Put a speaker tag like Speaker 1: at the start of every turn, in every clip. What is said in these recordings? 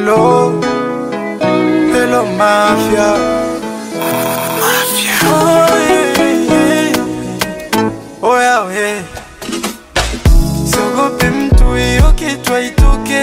Speaker 1: Hello, hello mafia. Mafia. Oh, yeah, yeah. Oya we. Siogope mtu hiyo kitu haitoke.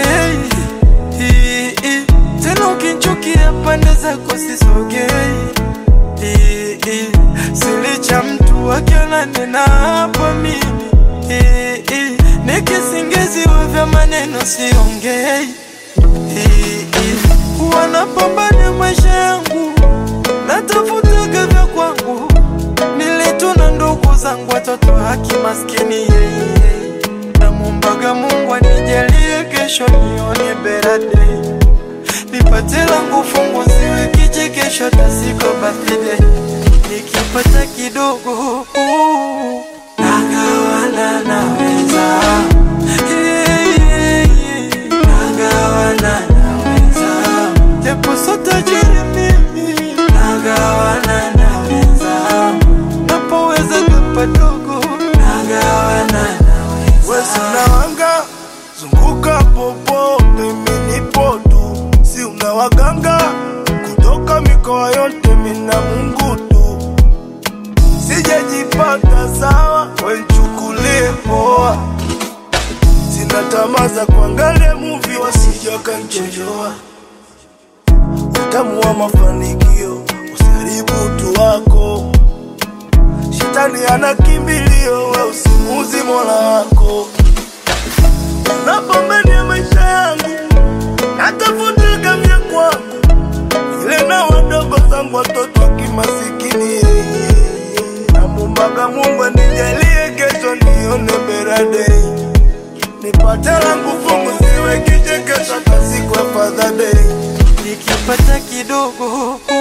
Speaker 1: Hii, hii. Tena ukinchukia pande zako sisogei. Hii, hii. Silicha mtu akiona nena hapa mimi. Hii, hii. Nikisingiziwa vya maneno siongei. Hii, hii. Wanapambana maisha yangu, natafutaga vya kwangu. Nilituna ndugu zangu, watoto haki maskini yeye. Namwombaga Mungu anijalie kesho nione better day, nipate langu fungu siwe kichekesho tasiko birthday. Nikipata kidogo uh, nagawana naweza Yeah, yeah, yeah. nagawana naweza japo so tajiri mimi nagawana naweza napoweza kapadogo nagawana naweza
Speaker 2: Wesi unawanga zunguka popote, mimi nipo tu, si unawaganga kutoka mikoa yote, mina Mungu tu, sijajipata sawa, wenchukulie poa, sina tamaa za kuangalia muvi, wasija kanchojoa utamu wa mafanikio, usiharibu utu wako. Shetani ana kimbilio, we usimuzi mola wako. Napambania maisha yangu, natafuta vya kwangu, ile na wadogo zangu watoto wa kimasikini. Namwombaga Mungu anijalie kesho nione better day, nipate langu fungu, siwe kichekesho hata siku ya Father Day.
Speaker 1: nikipata kidogo